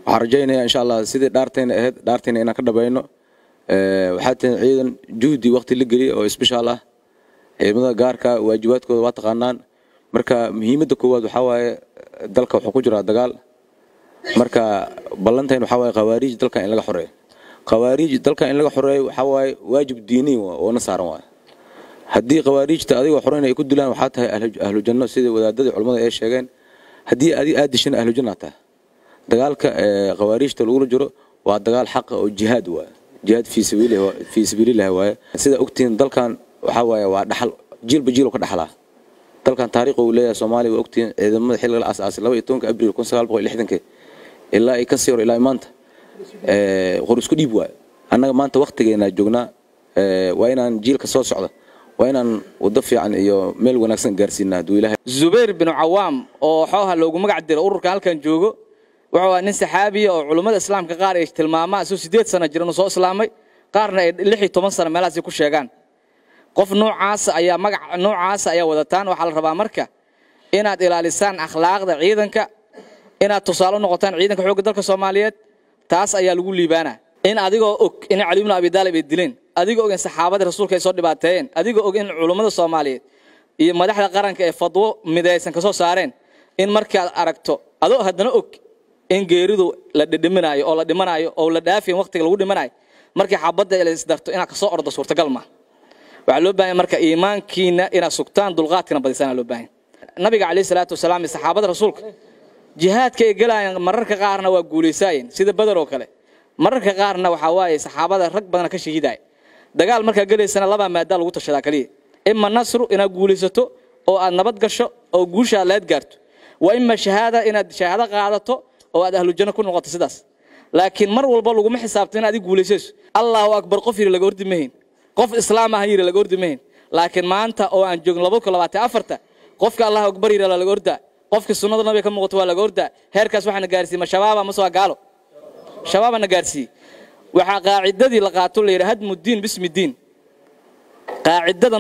waxaan rajaynaya insha allah sidii dhaartayna ahayd dhaartayna inaan ka dhabayno waxaa tihin ciidan juhdi waqti la geliya oo isbishaal ah ciidamada gaarka waajibaadkooda waa taqaanaan marka muhiimadda koowaad waxaa waaye dalka wuxuu ku jiraa dagaal marka ballantayn waxaa waaye khawaariij dalkan in laga xoreeyo khawaariij dalkan in laga xoreeyo waxaa waaye waajib diiniy oo na saaran waaye haddii khawaariijta adigoo xoreyn ay ku dilaan waxaa tahay ahlu janno sidai wadaadadii culimmada ay sheegeen haddii adig aad dishana ahlu janna tahay dagaalka khawaariijta lagula jiro waa dagaal xaqa oo jihaad waaye jihaad fii sabiilillahi waaye sida ogtihiin dalkan waxaa waaye waa dhaxal jiilba jiil ka dhaxlaa dalkan taariikh uu leeyahay soomaaliya waa ogtihiin ciidamada xilliga la aasaasay laba iyo tobanka abriil kun sagaal boqol lixdankii ilaa ay ka sii hor ilaa maanta qor isku dhiib waaye annaga maanta waktigeenaa joognaa waa inaan jiilka soo socda waa inaan waddo fiican iyo meel wanaagsan gaarsiinaa hadduu ilaahay zubayr binu cawaam oo xooha loogu magac diro ururka halkan joogo wuxuu ahaa nin saxaabiya oo culummada islaamka qaar ay tilmaamaan isuu siddeed sano jiran soo islaamay qaarna ay lix iyo toban sano meelahaasi ku sheegaan qof noocaasa ayaa magac noocaasa ayaa wadataan waxaa la rabaa marka inaad ilaalisaan akhlaaqda ciidanka inaad tusaale u noqotaan ciidanka xoogga dalka soomaaliyeed taas ayaa lagu liibaanaa in adigoo og in cali ibnu abi daalib ay dileen adigoo og in saxaabadii rasuulka ay soo dhibaateeyeen adigoo og in culummada soomaaliyeed iyo madaxda qaranka ee fadwo midaysan ka soo saareen in markaad aragto adoo haddana og in geeridu la dhidhiminaayo oo la dhimanaayo oo la dhaafiyin waqtiga lagu dhimanayo markii xabadda la isdarto inaad kasoo ordo suurtagal ma waxaa loo baahanya marka iimaankiina inaad sugtaan dulqaadkina badisaan loo baahanya nabiga calayhi salaatu wasalaam iyo saxaabada rasuulka jihaadka ay galayaan mararka qaarna waa guulaysaayeen sida badar oo kale mararka qaarna waxaa waaye saxaabada rag badana ka shahiidaya dagaal markaa gelaysana labaa maadaa lagu tashadaa kaliya ima nasru inaad guulaysato oo aad nabad gasho oo guusha aad laad gaarto wa ima shahaada inaad shahaado qaadato oo aad ahlu janno ku noqoto sidaas laakiin mar walba laguma xisaabto inaad i guulaysayso allahu akbar qof yiri laga ordi mahayn qof islaam ah yiri laga ordi mahayn laakiin maanta oo aan joogin laba kun labaatan afarta qofka allahu akbar yiri laga ordaa qofka sunnada nabiga ka muuqato waa laga ordaa heerkaas waxaana gaarsiiyey ma shabaaba mase waa gaalo shabaabana gaarsiiyey waxaa qaacidadii la qaato la yidhi hadmu diin bismi diin qaacidada